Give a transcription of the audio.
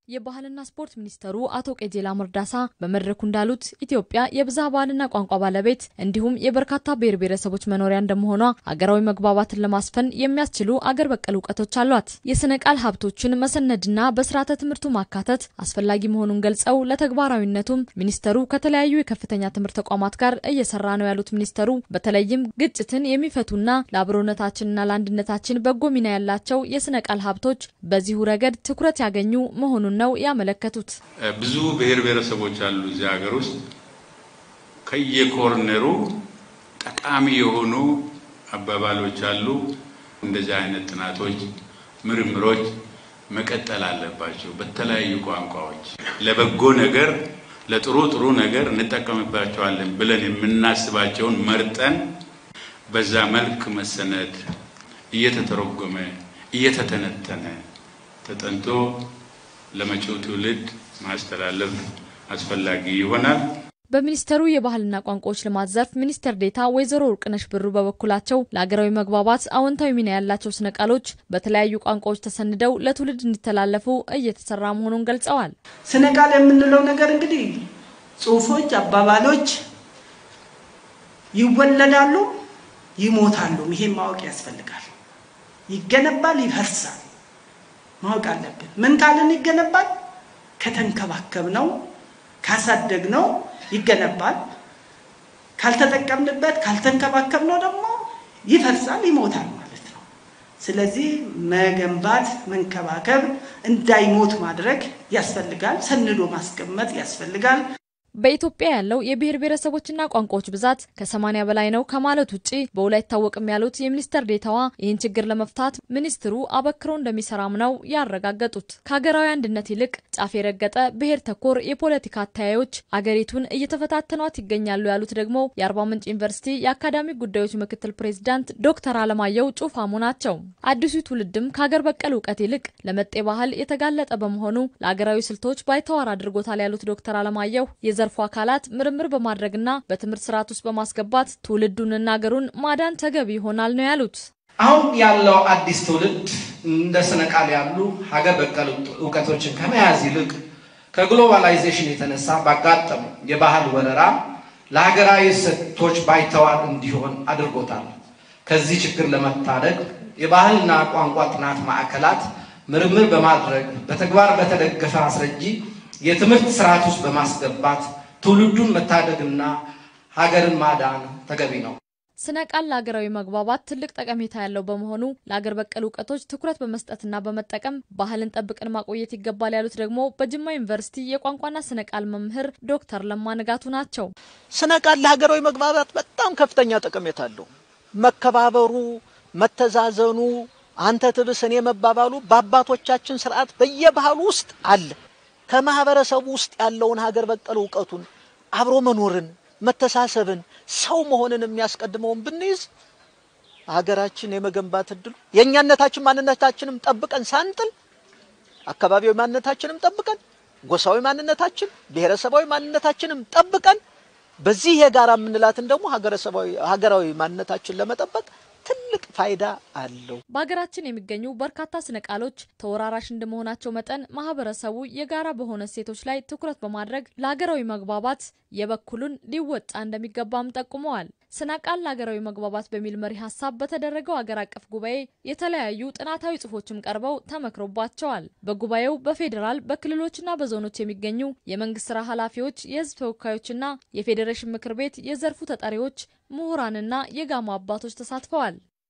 የባህልና ስፖርት ሚኒስተሩ አቶ ቄጄላ መርዳሳ በመድረኩ እንዳሉት ኢትዮጵያ የብዝሃ ባህልና ቋንቋ ባለቤት እንዲሁም የበርካታ ብሔር ብሔረሰቦች መኖሪያ እንደመሆኗ አገራዊ መግባባትን ለማስፈን የሚያስችሉ አገር በቀል እውቀቶች አሏት። የስነ ቃል ሀብቶችን መሰነድና በስርዓተ ትምህርቱ ማካተት አስፈላጊ መሆኑን ገልጸው ለተግባራዊነቱም ሚኒስተሩ ከተለያዩ የከፍተኛ ትምህርት ተቋማት ጋር እየሰራ ነው ያሉት ሚኒስተሩ በተለይም ግጭትን የሚፈቱና ለአብሮነታችንና ለአንድነታችን በጎ ሚና ያላቸው የስነ ቃል ሀብቶች በዚሁ ረገድ ትኩረት ያገኙ መሆኑን ነው ያመለከቱት። ብዙ ብሔር ብሔረሰቦች አሉ እዚህ ሀገር ውስጥ ከየኮርነሩ ጠቃሚ የሆኑ አባባሎች አሉ። እንደዚህ አይነት ጥናቶች፣ ምርምሮች መቀጠል አለባቸው። በተለያዩ ቋንቋዎች ለበጎ ነገር ለጥሩ ጥሩ ነገር እንጠቀምባቸዋለን ብለን የምናስባቸውን መርጠን በዛ መልክ መሰነድ እየተተረጎመ እየተተነተነ ተጠንቶ ለመጪው ትውልድ ማስተላለፍ አስፈላጊ ይሆናል። በሚኒስቴሩ የባህልና ቋንቋዎች ልማት ዘርፍ ሚኒስትር ዴኤታ ወይዘሮ ወርቅነሽ ብሩ በበኩላቸው ለሀገራዊ መግባባት አዎንታዊ ሚና ያላቸው ስነ ቃሎች በተለያዩ ቋንቋዎች ተሰንደው ለትውልድ እንዲተላለፉ እየተሰራ መሆኑን ገልጸዋል። ስነ ቃል የምንለው ነገር እንግዲህ ጽሁፎች፣ አባባሎች ይወለዳሉ፣ ይሞታሉ። ይሄን ማወቅ ያስፈልጋል። ይገነባል፣ ይፈርሳል። ማወቅ አለብን። ምን ካልን ይገነባል? ከተንከባከብ ነው ካሳደግ ነው ይገነባል። ካልተጠቀምንበት ካልተንከባከብ ነው ደግሞ ይፈርሳል፣ ይሞታል ማለት ነው። ስለዚህ መገንባት፣ መንከባከብ፣ እንዳይሞት ማድረግ ያስፈልጋል። ሰንዶ ማስቀመጥ ያስፈልጋል። በኢትዮጵያ ያለው የብሔር ብሔረሰቦችና ቋንቋዎች ብዛት ከሰማኒያ በላይ ነው ከማለት ውጭ በውል አይታወቅም ያሉት የሚኒስትር ዴኤታዋ ይህን ችግር ለመፍታት ሚኒስትሩ አበክሮ እንደሚሰራም ነው ያረጋገጡት። ከሀገራዊ አንድነት ይልቅ ጫፍ የረገጠ ብሔር ተኮር የፖለቲካ አተያዮች አገሪቱን እየተፈታተኗት ይገኛሉ ያሉት ደግሞ የአርባ ምንጭ ዩኒቨርሲቲ የአካዳሚክ ጉዳዮች ምክትል ፕሬዚዳንት ዶክተር አለማየሁ ጩፋሙ ናቸው። አዲሱ ትውልድም ከሀገር በቀል እውቀት ይልቅ ለመጤ ባህል የተጋለጠ በመሆኑ ለሀገራዊ ስልቶች ባይተዋር አድርጎታል ያሉት ዶክተር አለማየሁ የዘርፉ አካላት ምርምር በማድረግና በትምህርት ስርዓት ውስጥ በማስገባት ትውልዱንና ሀገሩን ማዳን ተገቢ ይሆናል ነው ያሉት። አሁን ያለው አዲስ ትውልድ እንደ ስነ ቃል ያሉ ሀገር በቀል እውቀቶችን ከመያዝ ይልቅ ከግሎባላይዜሽን የተነሳ ባጋጠሙ የባህል ወረራ ለሀገራዊ እሴቶች ባይተዋር እንዲሆን አድርጎታል። ከዚህ ችግር ለመታደግ የባህልና ቋንቋ ጥናት ማዕከላት ምርምር በማድረግ በተግባር በተደገፈ አስረጂ የትምህርት ስርዓት ውስጥ በማስገባት ትውልዱን መታደግና ሀገርን ማዳን ተገቢ ነው። ስነ ቃል ለሀገራዊ መግባባት ትልቅ ጠቀሜታ ያለው በመሆኑ ለሀገር በቀል እውቀቶች ትኩረት በመስጠትና በመጠቀም ባህልን ጠብቀን ማቆየት ይገባል ያሉት ደግሞ በጅማ ዩኒቨርሲቲ የቋንቋና ስነ ቃል መምህር ዶክተር ለማ ንጋቱ ናቸው። ስነ ቃል ለሀገራዊ መግባባት በጣም ከፍተኛ ጠቀሜታ አለው። መከባበሩ፣ መተዛዘኑ፣ አንተ ትብስ እኔ መባባሉ በአባቶቻችን ስርዓት በየባህሉ ውስጥ አለ። ከማህበረሰቡ ውስጥ ያለውን ሀገር በቀል እውቀቱን አብሮ መኖርን፣ መተሳሰብን፣ ሰው መሆንን የሚያስቀድመውን ብንይዝ ሀገራችን የመገንባት እድሉ የእኛነታችን ማንነታችንም ጠብቀን ሳንጥል አካባቢያዊ ማንነታችንም ጠብቀን ጎሳዊ ማንነታችን ብሔረሰባዊ ማንነታችንም ጠብቀን በዚህ የጋራ የምንላትን ደግሞ ሀገራዊ ማንነታችን ለመጠበቅ ትልቅ ፋይዳ አለው። በሀገራችን የሚገኙ በርካታ ስነ ቃሎች ተወራራሽ እንደመሆናቸው መጠን ማህበረሰቡ የጋራ በሆነ እሴቶች ላይ ትኩረት በማድረግ ለሀገራዊ መግባባት የበኩሉን ሊወጣ እንደሚገባም ጠቁመዋል። ስነ ቃል ለሀገራዊ መግባባት በሚል መሪ ሀሳብ በተደረገው ሀገር አቀፍ ጉባኤ የተለያዩ ጥናታዊ ጽሑፎችም ቀርበው ተመክሮባቸዋል። በጉባኤው በፌዴራል በክልሎችና በዞኖች የሚገኙ የመንግስት ስራ ኃላፊዎች፣ የህዝብ ተወካዮችና የፌዴሬሽን ምክር ቤት የዘርፉ ተጠሪዎች፣ ምሁራንና የጋሞ አባቶች ተሳትፈዋል።